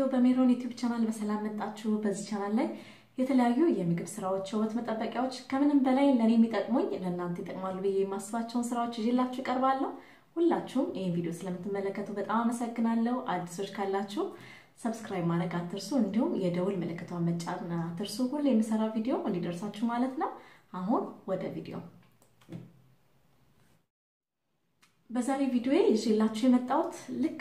በሜሮን ዩቲዩብ ቻናል በሰላም መጣችሁ። በዚህ ቻናል ላይ የተለያዩ የምግብ ስራዎች፣ ውበት መጠበቂያዎች ከምንም በላይ ለእኔ የሚጠቅሙኝ ለእናንተ ይጠቅማሉ ብዬ የማስባቸውን ስራዎች ይዤላችሁ እቀርባለሁ። ሁላችሁም ይህን ቪዲዮ ስለምትመለከቱ በጣም አመሰግናለሁ። አዲሶች ካላችሁ ሰብስክራይብ ማድረግ አትርሱ፣ እንዲሁም የደውል ምልክቷን መጫን አትርሱ። ሁሌ የምሰራ ቪዲዮ እንዲደርሳችሁ ማለት ነው። አሁን ወደ ቪዲዮ በዛሬ ቪዲዮ ይዤላችሁ የመጣሁት ልክ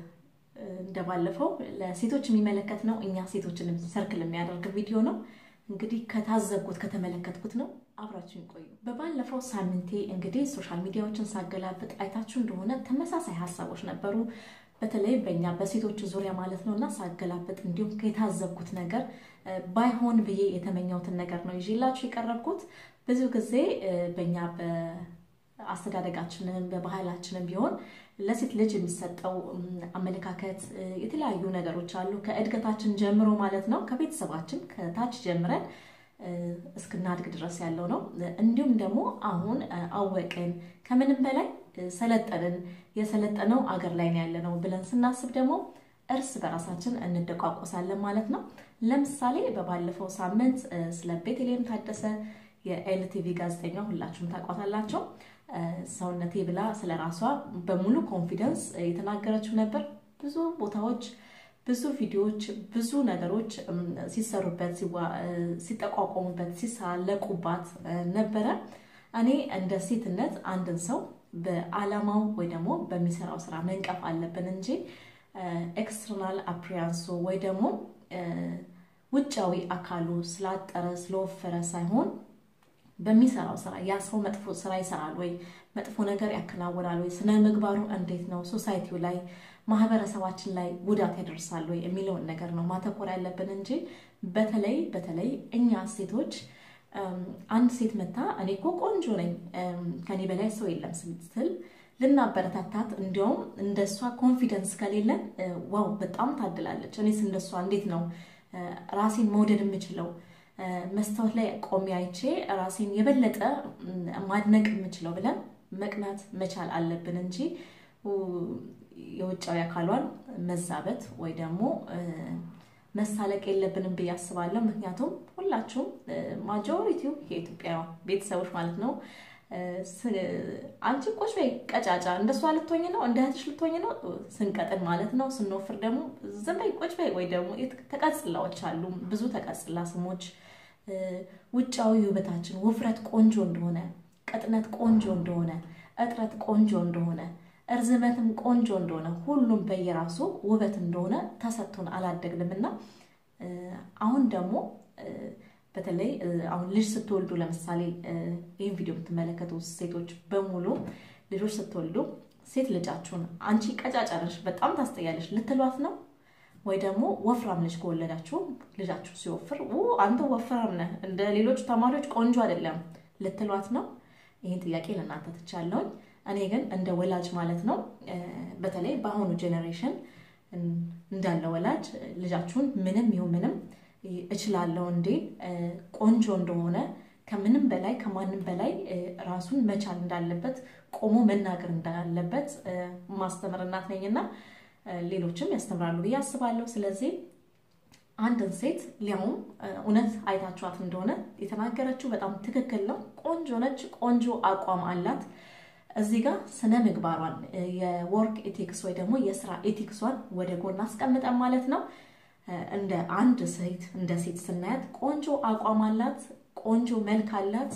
እንደባለፈው ለሴቶች የሚመለከት ነው። እኛ ሴቶችን ሰርክል የሚያደርግ ቪዲዮ ነው። እንግዲህ ከታዘብኩት ከተመለከትኩት ነው። አብራችሁን ቆዩ። በባለፈው ሳምንቴ እንግዲህ ሶሻል ሚዲያዎችን ሳገላብጥ አይታችሁ እንደሆነ ተመሳሳይ ሀሳቦች ነበሩ፣ በተለይ በእኛ በሴቶች ዙሪያ ማለት ነው እና ሳገላብጥ እንዲሁም የታዘብኩት ነገር ባይሆን ብዬ የተመኘሁትን ነገር ነው ይዤላችሁ የቀረብኩት። ብዙ ጊዜ በእኛ አስተዳደጋችንን በባህላችንን ቢሆን ለሴት ልጅ የሚሰጠው አመለካከት የተለያዩ ነገሮች አሉ። ከእድገታችን ጀምሮ ማለት ነው ከቤተሰባችን ከታች ጀምረን እስክናድግ ድረስ ያለው ነው። እንዲሁም ደግሞ አሁን አወቅን ከምንም በላይ ሰለጠንን የሰለጠነው አገር ላይ ነው ያለ ነው ብለን ስናስብ ደግሞ እርስ በራሳችን እንደቋቆሳለን ማለት ነው። ለምሳሌ በባለፈው ሳምንት ስለ ቤተልሔም ታደሰ የኤልቲቪ ጋዜጠኛ ሁላችሁም ታውቋታላቸው ሰውነቴ ብላ ስለ ራሷ በሙሉ ኮንፊደንስ የተናገረችው ነበር። ብዙ ቦታዎች፣ ብዙ ቪዲዮዎች፣ ብዙ ነገሮች ሲሰሩበት፣ ሲጠቋቋሙበት፣ ሲሳለቁባት ነበረ። እኔ እንደ ሴትነት አንድን ሰው በዓላማው ወይ ደግሞ በሚሰራው ስራ መንቀፍ አለብን እንጂ ኤክስተርናል አፕሪያንሱ ወይ ደግሞ ውጫዊ አካሉ ስላጠረ ስለወፈረ ሳይሆን በሚሰራው ስራ ያ ሰው መጥፎ ስራ ይሰራል ወይ መጥፎ ነገር ያከናውናል ወይ ስነ ምግባሩ እንዴት ነው ሶሳይቲው ላይ ማህበረሰባችን ላይ ጉዳት ያደርሳል ወይ የሚለውን ነገር ነው ማተኮር ያለብን እንጂ በተለይ በተለይ እኛ ሴቶች አንድ ሴት መታ እኔ እኮ ቆንጆ ነኝ ከኔ በላይ ሰው የለም ስትል ልናበረታታት እንዲያውም እንደሷ ኮንፊደንስ ከሌለን ዋው በጣም ታድላለች፣ እኔስ እንደሷ እንዴት ነው ራሴን መውደድ የምችለው መስታወት ላይ ቆሜ አይቼ ራሴን የበለጠ ማድነቅ የምችለው ብለን መቅናት መቻል አለብን እንጂ የውጫዊ አካሏን መዛበት ወይ ደግሞ መሳለቅ የለብንም ብዬ አስባለሁ። ምክንያቱም ሁላችሁም ማጆሪቲው የኢትዮጵያ ቤተሰቦች ማለት ነው አንቺ ቆሽ በይ ቀጫጫ እንደሷ ልትሆኝ ነው እንደ እህትሽ ልትሆኝ ነው ስንቀጥን ማለት ነው። ስንወፍር ደግሞ ዝም በይ ቆጭ በይ ወይ ደግሞ ተቀጽላዎች አሉ ብዙ ተቀጽላ ስሞች ውጫዊ ውበታችን ውፍረት ቆንጆ እንደሆነ፣ ቅጥነት ቆንጆ እንደሆነ፣ እጥረት ቆንጆ እንደሆነ፣ እርዝመትም ቆንጆ እንደሆነ ሁሉም በየራሱ ውበት እንደሆነ ተሰጥቶን አላደግንም እና አሁን ደግሞ በተለይ አሁን ልጅ ስትወልዱ ለምሳሌ ይህን ቪዲዮ የምትመለከቱ ሴቶች በሙሉ ልጆች ስትወልዱ ሴት ልጃችሁን አንቺ ቀጫጫ ነሽ፣ በጣም ታስጠያለሽ ልትሏት ነው ወይ ደግሞ ወፍራም ልጅ ከወለዳችሁ ልጃችሁ ሲወፍር አንተ ወፍራም ነህ፣ እንደ ሌሎቹ ተማሪዎች ቆንጆ አይደለም ልትሏት ነው? ይህን ጥያቄ ለእናንተ ትቻለውኝ። እኔ ግን እንደ ወላጅ ማለት ነው በተለይ በአሁኑ ጄኔሬሽን እንዳለ ወላጅ ልጃችሁን ምንም ይሁን ምንም እችላለሁ እንዴ ቆንጆ እንደሆነ ከምንም በላይ ከማንም በላይ ራሱን መቻል እንዳለበት ቆሞ መናገር እንዳለበት ማስተምር እናት ነኝና ሌሎችም ያስተምራሉ ብዬ አስባለሁ። ስለዚህ አንድን ሴት ሊያውም እውነት አይታችኋት እንደሆነ የተናገረችው በጣም ትክክል ነው። ቆንጆ ነች፣ ቆንጆ አቋም አላት። እዚህ ጋር ስነ ምግባሯን የወርክ ኤቲክስ ወይ ደግሞ የስራ ኤቲክሷን ወደ ጎን አስቀምጠን ማለት ነው እንደ አንድ ሴት እንደ ሴት ስናያት ቆንጆ አቋም አላት፣ ቆንጆ መልክ አላት።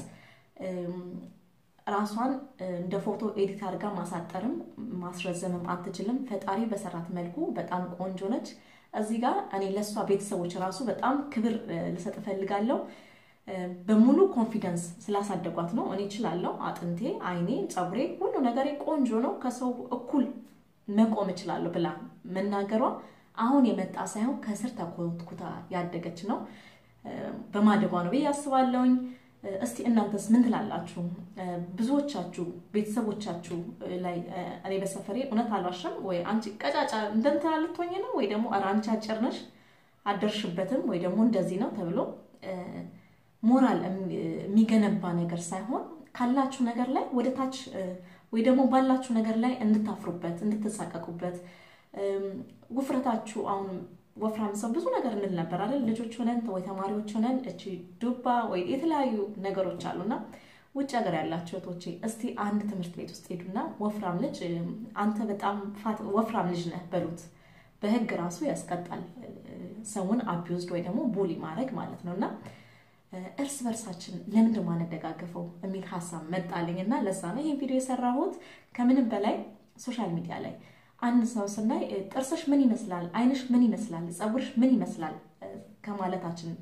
ራሷን እንደ ፎቶ ኤዲት አድርጋ ማሳጠርም ማስረዘምም አትችልም። ፈጣሪ በሰራት መልኩ በጣም ቆንጆ ነች። እዚህ ጋር እኔ ለእሷ ቤተሰቦች ራሱ በጣም ክብር ልሰጥ እፈልጋለሁ። በሙሉ ኮንፊደንስ ስላሳደጓት ነው። እኔ እችላለሁ፣ አጥንቴ፣ አይኔ፣ ፀጉሬ፣ ሁሉ ነገሬ ቆንጆ ነው፣ ከሰው እኩል መቆም እችላለሁ ብላ መናገሯ አሁን የመጣ ሳይሆን ከስር ተኮትኩታ ያደገች ነው። በማደጓ ነው ብዬ አስባለሁኝ። እስቲ እናንተስ ምን ትላላችሁ? ብዙዎቻችሁ ቤተሰቦቻችሁ ላይ እኔ በሰፈሬ እውነት አልዋሽም ወይ አንቺ ቀጫጫ እንደንትና ልትሆኝ ነው ወይ ደግሞ ኧረ አንቺ አጭር ነሽ አደርሽበትም ወይ ደግሞ እንደዚህ ነው ተብሎ ሞራል የሚገነባ ነገር ሳይሆን ካላችሁ ነገር ላይ ወደ ታች ወይ ደግሞ ባላችሁ ነገር ላይ እንድታፍሩበት እንድትሳቀቁበት ውፍረታችሁ አሁን ወፍራም ሰው ብዙ ነገር እንል ነበር አይደል? ልጆች ሆነን ወይ ተማሪዎች ሆነን እቺ ዱባ ወይ የተለያዩ ነገሮች አሉና ውጭ ሀገር ያላቸው እህቶቼ እስቲ አንድ ትምህርት ቤት ውስጥ ሄዱና ወፍራም ልጅ አንተ በጣም ወፍራም ልጅ ነህ በሉት። በህግ ራሱ ያስቀጣል፣ ሰውን አቢውዝድ ወይ ደግሞ ቡሊ ማድረግ ማለት ነው። እና እርስ በርሳችን ለምንድን ማንደጋገፈው የሚል ሀሳብ መጣልኝ እና ለዛ ነው ይህ ቪዲዮ የሰራሁት። ከምንም በላይ ሶሻል ሚዲያ ላይ አንድ ሰው ስናይ ጥርስሽ ምን ይመስላል፣ አይንሽ ምን ይመስላል፣ ፀጉርሽ ምን ይመስላል ከማለታችን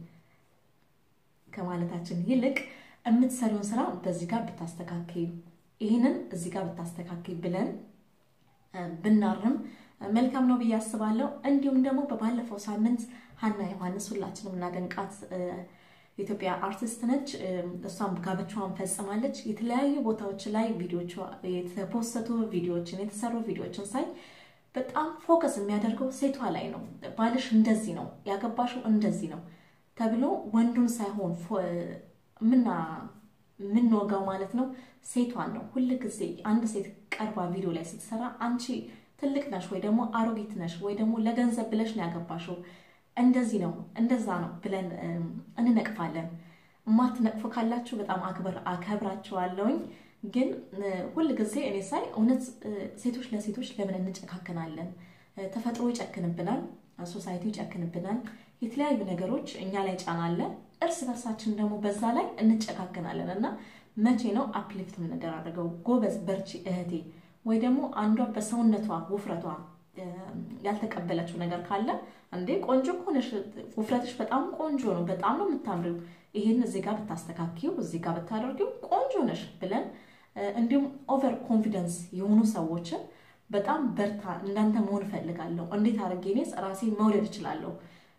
ከማለታችን ይልቅ የምትሰሪውን ስራ በዚህ ጋር ብታስተካክይ፣ ይህንን እዚህ ጋር ብታስተካክይ ብለን ብናርም መልካም ነው ብዬ አስባለሁ። እንዲሁም ደግሞ በባለፈው ሳምንት ሀና ዮሐንስ ሁላችንም እናደንቃት የኢትዮጵያ አርቲስት ነች። እሷም ጋብቻዋን ፈጽማለች። የተለያዩ ቦታዎች ላይ ቪዲዮቿ የተፖሰቱ ቪዲዮዎችን የተሰሩ ቪዲዮዎችን ሳይ በጣም ፎከስ የሚያደርገው ሴቷ ላይ ነው። ባልሽ እንደዚህ ነው ያገባሽው እንደዚህ ነው ተብሎ ወንዱን ሳይሆን ምና የምንወጋው ማለት ነው ሴቷን ነው። ሁል ጊዜ አንድ ሴት ቀርባ ቪዲዮ ላይ ስትሰራ አንቺ ትልቅ ነሽ ወይ ደግሞ አሮጊት ነሽ ወይ ደግሞ ለገንዘብ ብለሽ ነው ያገባሽው እንደዚህ ነው እንደዛ ነው ብለን እንነቅፋለን። እማትነቅፉ ካላችሁ በጣም አክብር አከብራችኋለሁኝ። ግን ሁል ጊዜ እኔ ሳይ እውነት ሴቶች ለሴቶች ለምን እንጨካከናለን? ተፈጥሮ ይጨክንብናል፣ ሶሳይቲ ይጨክንብናል። የተለያዩ ነገሮች እኛ ላይ ጫና አለ። እርስ በርሳችን ደግሞ በዛ ላይ እንጨካከናለን እና መቼ ነው አፕሊፍት የምንደራረገው? ጎበዝ በርቺ እህቴ። ወይ ደግሞ አንዷ በሰውነቷ ውፍረቷ ያልተቀበለችው ነገር ካለ እንዴ ቆንጆ ከሆነሽ ውፍረትሽ በጣም ቆንጆ ነው፣ በጣም ነው የምታምሪው፣ ይህን እዚህ ጋር ብታስተካኪው፣ እዚህ ጋር ብታደርጊው ቆንጆ ነሽ ብለን እንዲሁም ኦቨር ኮንፊደንስ የሆኑ ሰዎችን በጣም በርታ፣ እንዳንተ መሆን እፈልጋለሁ፣ እንዴት አድርጌ እኔስ ራሴን መውደድ እችላለሁ፣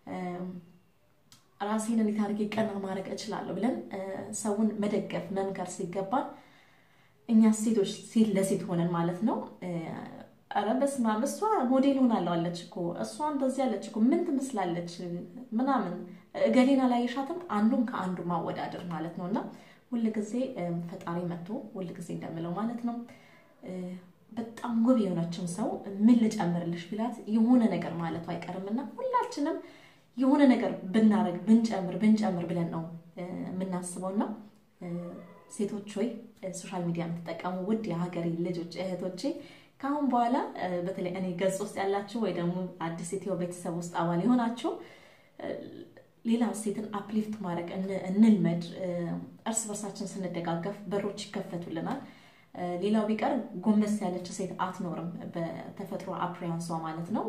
ራሴን እንዴት አድርጌ ቀና ማድረግ እችላለሁ ብለን ሰውን መደገፍ መምከር ሲገባል እኛ ሴቶች ሴት ለሴት ሆነን ማለት ነው ኧረ በስመ አብ እሷ ሞዴል ሆናለሁ አለች እኮ እሷ እንደዚህ አለች እኮ ምን ትመስላለች ምናምን እገሌን አላየሻትም አንዱን ከአንዱ ማወዳደር ማለት ነው እና ሁልጊዜ ፈጣሪ መጥቶ ሁልጊዜ እንደምለው ማለት ነው በጣም ውብ የሆነችን ሰው ምን ልጨምርልሽ ቢላት የሆነ ነገር ማለቱ አይቀርምና ሁላችንም የሆነ ነገር ብናደርግ ብንጨምር ብንጨምር ብለን ነው የምናስበውና ሴቶች ሆይ ሶሻል ሚዲያ የምትጠቀሙ ውድ የሀገሬ ልጆች እህቶቼ ከአሁን በኋላ በተለይ እኔ ገጽ ውስጥ ያላችሁ ወይ ደግሞ አዲስ ኢትዮ ቤተሰብ ውስጥ አባል የሆናችሁ ሌላ ሴትን አፕሊፍት ማድረግ እንልመድ። እርስ በርሳችን ስንደጋገፍ በሮች ይከፈቱልናል። ሌላው ቢቀር ጎንበስ ያለች ሴት አትኖርም፣ በተፈጥሮ አፕሪያንሷ ማለት ነው።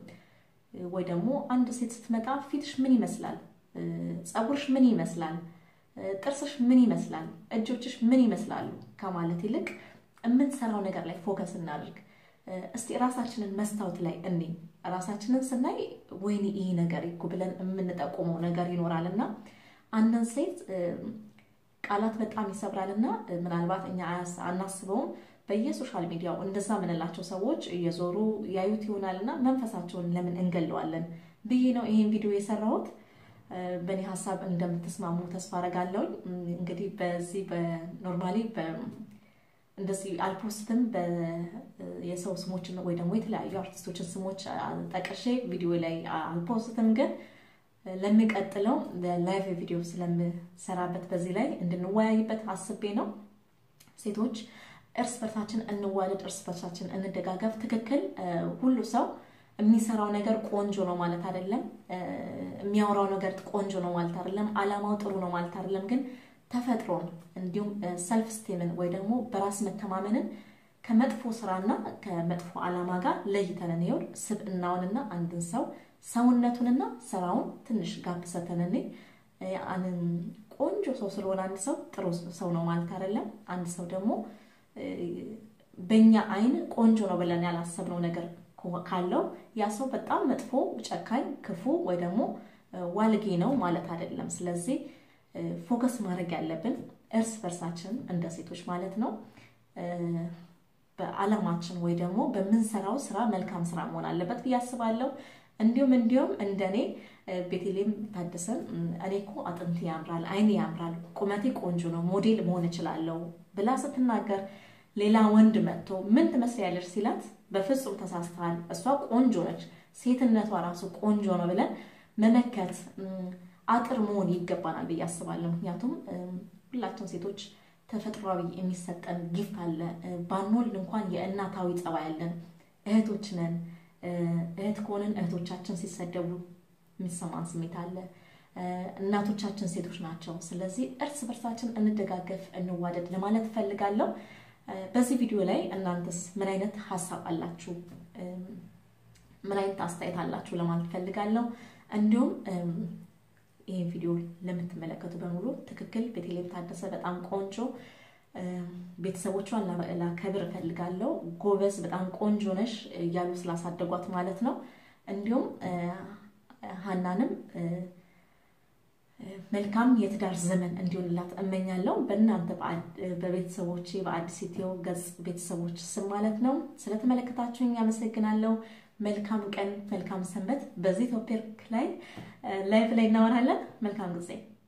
ወይ ደግሞ አንድ ሴት ስትመጣ ፊትሽ ምን ይመስላል፣ ፀጉርሽ ምን ይመስላል፣ ጥርስሽ ምን ይመስላል፣ እጆችሽ ምን ይመስላሉ ከማለት ይልቅ የምንሰራው ነገር ላይ ፎከስ እናድርግ። እስቲ ራሳችንን መስታወት ላይ እኔ ራሳችንን ስናይ ወይኔ ይህ ነገር እኮ ብለን የምንጠቁመው ነገር ይኖራል እና አንድን ሴት ቃላት በጣም ይሰብራል እና ምናልባት እኛ አናስበውም። በየሶሻል ሚዲያው እንደዛ ምንላቸው ሰዎች እየዞሩ ያዩት ይሆናል እና መንፈሳቸውን ለምን እንገለዋለን ብዬ ነው ይሄን ቪዲዮ የሰራሁት። በእኔ ሀሳብ እንደምትስማሙ ተስፋ አረጋለሁ። እንግዲህ በዚህ በኖርማሊ እንደዚህ አልፖስትም የሰው ስሞችን ወይ ደግሞ የተለያዩ አርቲስቶችን ስሞች ጠቅሼ ቪዲዮ ላይ አልፖስትም። ግን ለሚቀጥለው ላይቭ ቪዲዮ ስለምሰራበት በዚህ ላይ እንድንወያይበት አስቤ ነው። ሴቶች እርስ በርሳችን እንዋደድ፣ እርስ በርሳችን እንደጋገፍ። ትክክል ሁሉ ሰው የሚሰራው ነገር ቆንጆ ነው ማለት አይደለም። የሚያወራው ነገር ቆንጆ ነው ማለት አይደለም። አላማው ጥሩ ነው ማለት አይደለም ግን ተፈጥሮን እንዲሁም ሰልፍ ስቴምን ወይ ደግሞ በራስ መተማመንን ከመጥፎ ስራና ከመጥፎ ዓላማ ጋር ለይተን እንየው። ስብዕናውንና አንድን ሰው ሰውነቱንና ስራውን ትንሽ ጋብ ሰተን እኔ ቆንጆ ሰው ስለሆነ አንድ ሰው ጥሩ ሰው ነው ማለት አይደለም። አንድ ሰው ደግሞ በእኛ አይን ቆንጆ ነው ብለን ያላሰብነው ነገር ካለው ያ ሰው በጣም መጥፎ፣ ጨካኝ፣ ክፉ ወይ ደግሞ ዋልጌ ነው ማለት አይደለም። ስለዚህ ፎከስ ማድረግ ያለብን እርስ በርሳችን እንደ ሴቶች ማለት ነው በዓላማችን ወይ ደግሞ በምንሰራው ስራ መልካም ስራ መሆን አለበት ብዬ አስባለሁ። እንዲሁም እንዲሁም እንደኔ ቤቴሌም ታደሰን እኔ እኮ አጥንቴ ያምራል፣ አይኔ ያምራል፣ ቁመቴ ቆንጆ ነው፣ ሞዴል መሆን እችላለሁ ብላ ስትናገር ሌላ ወንድ መጥቶ ምን ትመስያለሽ ሲላት በፍጹም ተሳስተሃል፣ እሷ ቆንጆ ነች፣ ሴትነቷ ራሱ ቆንጆ ነው ብለን መመከት አጥር መሆን ይገባናል ብዬ አስባለሁ። ምክንያቱም ሁላችን ሴቶች ተፈጥሯዊ የሚሰጠን ጊፍት አለ። ባንወልድ እንኳን የእናታዊ ጸባይ ያለን እህቶች ነን። እህት ከሆንን እህቶቻችን ሲሰደቡ የሚሰማን ስሜት አለ። እናቶቻችን ሴቶች ናቸው። ስለዚህ እርስ በርሳችን እንደጋገፍ፣ እንዋደድ ለማለት እፈልጋለሁ። በዚህ ቪዲዮ ላይ እናንተስ ምን አይነት ሀሳብ አላችሁ? ምን አይነት አስተያየት አላችሁ ለማለት እፈልጋለሁ። እንዲሁም ይህ ቪዲዮ ለምትመለከቱ በሙሉ ትክክል ቤተልሔም ታደሰ በጣም ቆንጆ ቤተሰቦቿን ላከብር እፈልጋለሁ። ጎበዝ፣ በጣም ቆንጆ ነሽ እያሉ ስላሳደጓት ማለት ነው። እንዲሁም ሀናንም መልካም የትዳር ዘመን እንዲሆንላት እመኛለሁ። በእናንተ በቤተሰቦቼ በአዲስ ኢትዮ ገጽ ቤተሰቦች ስም ማለት ነው። ስለተመለከታችሁኝ አመሰግናለሁ። መልካም ቀን፣ መልካም ሰንበት። በዚህ ቶፒክ ላይ ላይቭ ላይ እናወራለን። መልካም ጊዜ